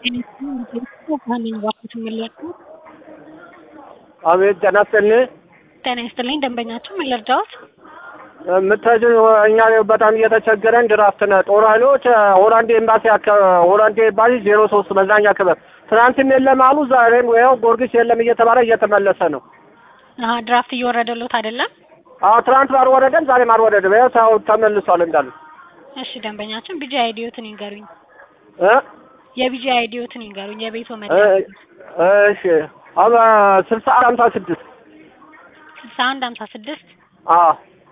አቤት ጤና ይስጥልኝ። ጤና ይስጥልኝ። ደንበኛችሁ ምን ልርዳዎት? የምትሄጂው እኛ በጣም እየተቸገረን ድራፍት ነ ጦር ኃይሎች ሆላንድ ኤምባሲ ሆላንድ ኤምባሲ ዜሮ ሶስት መዝናኛ ክበብ ትናንትም የለም አሉ። ዛሬም ይኸው ጊዮርጊስ የለም እየተባለ እየተመለሰ ነው። አሀ ድራፍት እየወረደሎት አይደለም? አዎ ትናንት አልወረደም፣ ዛሬም አልወረደም። ይኸው ሰው ተመልሷል እንዳሉ። እሺ ደንበኛችን ቢጂ አይዲዮትን ይንገሩኝ። እ የቢጂ አይዲዮትን ይንገሩኝ። የቤቶ መ እ- እሺ አበ ስልሳ አንድ ሀምሳ ስድስት ስልሳ አንድ ሀምሳ ስድስት አዎ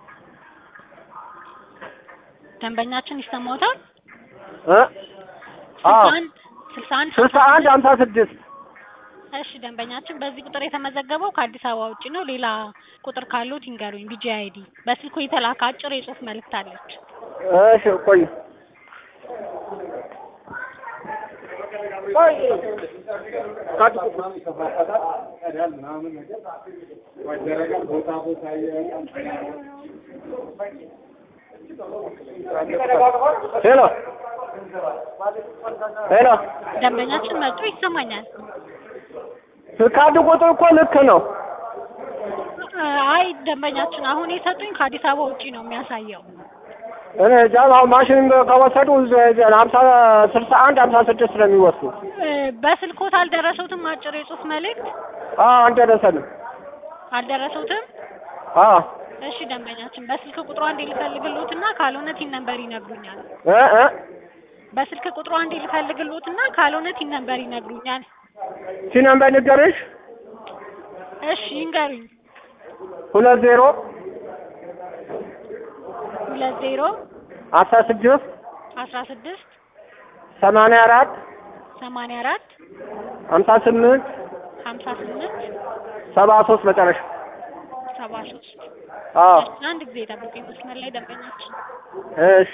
ደንበኛችን ይሰማዎታል? እ አዎ ስልሳ አንድ ስልሳ አንድ ስልሳ አንድ ሀምሳ ስድስት እሺ ደንበኛችን በዚህ ቁጥር የተመዘገበው ከአዲስ አበባ ውጭ ነው። ሌላ ቁጥር ካሉት ይንገሩኝ። ቢጂ አይዲ በስልኩ የተላከ አጭር የጽሁፍ መልእክት አለች። እሺ ቆይ ቆይ ሄሎ ሄሎ ደንበኛችን መጡ ይሰማኛል። ካርድ ቁጥር እኮ ልክ ነው። አይ ደንበኛችን አሁን የሰጡኝ ከአዲስ አበባ ውጪ ነው የሚያሳየው። እኔ እንጃ አሁን ማሽን ከወሰዱ ሀምሳ ስልሳ አንድ ሀምሳ ስድስት ነው የሚወስዱ። እ፣ በስልኮት አልደረሰውትም? አጭር የጽሁፍ መልእክት አዎ አልደረሰንም። አልደረሰውትም? አዎ እሺ ደንበኛችን በስልክ ቁጥሩ አንዴ ልፈልግሎትና ካልሆነ ቲን ነምበር ይነግሩኛል። እ እ በስልክ ቁጥሩ አንዴ ልፈልግሎትና ካልሆነ ቲን ነምበር ይነግሩኛል። ሲነምበር ንገርሽ እሺ ይንገሩኝ። ሁለት ዜሮ ሁለት ዜሮ አስራ ስድስት አስራ ስድስት ሰማንያ አራት ሰማንያ አራት ሀምሳ ስምንት ሀምሳ ስምንት ሰባ ሶስት መጨረሻ ሰባ ሶስት አዎ አንድ ጊዜ ጠብቁኝ መስመር ላይ ደንበኛችን እሺ